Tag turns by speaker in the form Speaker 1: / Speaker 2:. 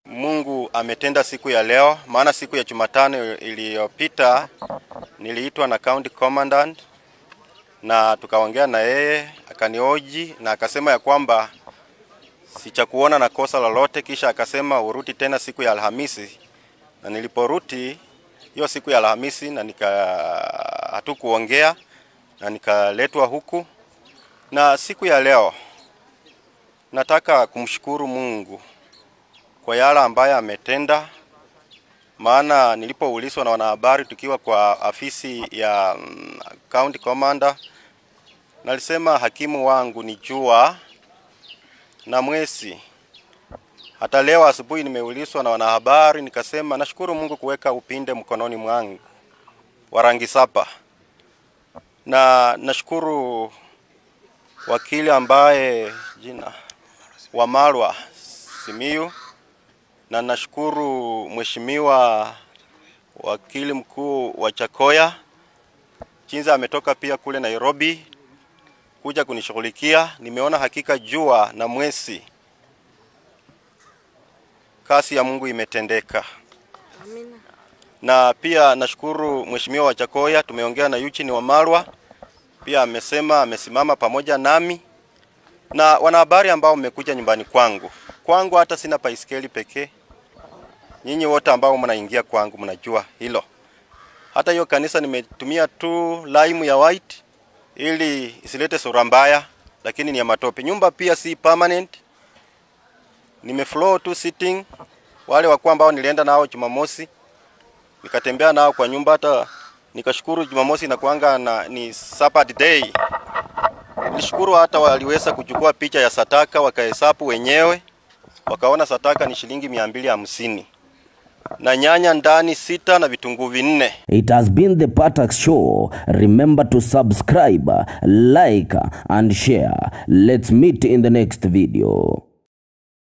Speaker 1: Mungu ametenda siku ya leo, maana siku ya Jumatano iliyopita niliitwa na county commandant na tukaongea na yeye, akanioji na akasema ya kwamba sichakuona na kosa lolote, kisha akasema urudi tena siku ya Alhamisi, na niliporuti hiyo siku ya Alhamisi na nika hatukuongea na nikaletwa huku, na siku ya leo nataka kumshukuru Mungu kwa yale ambayo ametenda, maana nilipoulizwa na wanahabari tukiwa kwa afisi ya mm, county commander, nalisema hakimu wangu ni jua na mwezi. Hata leo asubuhi nimeulizwa na wanahabari, nikasema nashukuru Mungu kuweka upinde mkononi mwangu wa rangi saba, na nashukuru wakili ambaye jina Wamalwa Simiyu, na nashukuru mheshimiwa wakili mkuu wa Chakoya Chinza ametoka pia kule Nairobi kuja kunishughulikia. Nimeona hakika jua na mwezi, kasi ya Mungu imetendeka.
Speaker 2: Amina.
Speaker 1: Na pia nashukuru mheshimiwa wa Chakoya, tumeongea na Eugene Wamalwa pia amesema amesimama pamoja nami na wanahabari ambao mmekuja nyumbani kwangu. Kwangu hata sina baiskeli pekee, nyinyi wote ambao mnaingia kwangu mnajua hilo. Hata hiyo kanisa nimetumia tu lime ya white ili isilete sura mbaya, lakini ni ya matope. Nyumba pia si permanent, nime floor tu sitting. Wale wakuu ambao nilienda nao Jumamosi nikatembea nao kwa nyumba, hata nikashukuru Jumamosi inakuanga na ni Sabbath day. Nilishukuru hata waliweza kuchukua picha ya sataka wakahesabu wenyewe, wakaona sataka ni shilingi mia mbili hamsini na nyanya ndani sita na vitunguu vinne.
Speaker 3: It has been the Patax Show. Remember to subscribe, like, and share. Let's meet in the next video.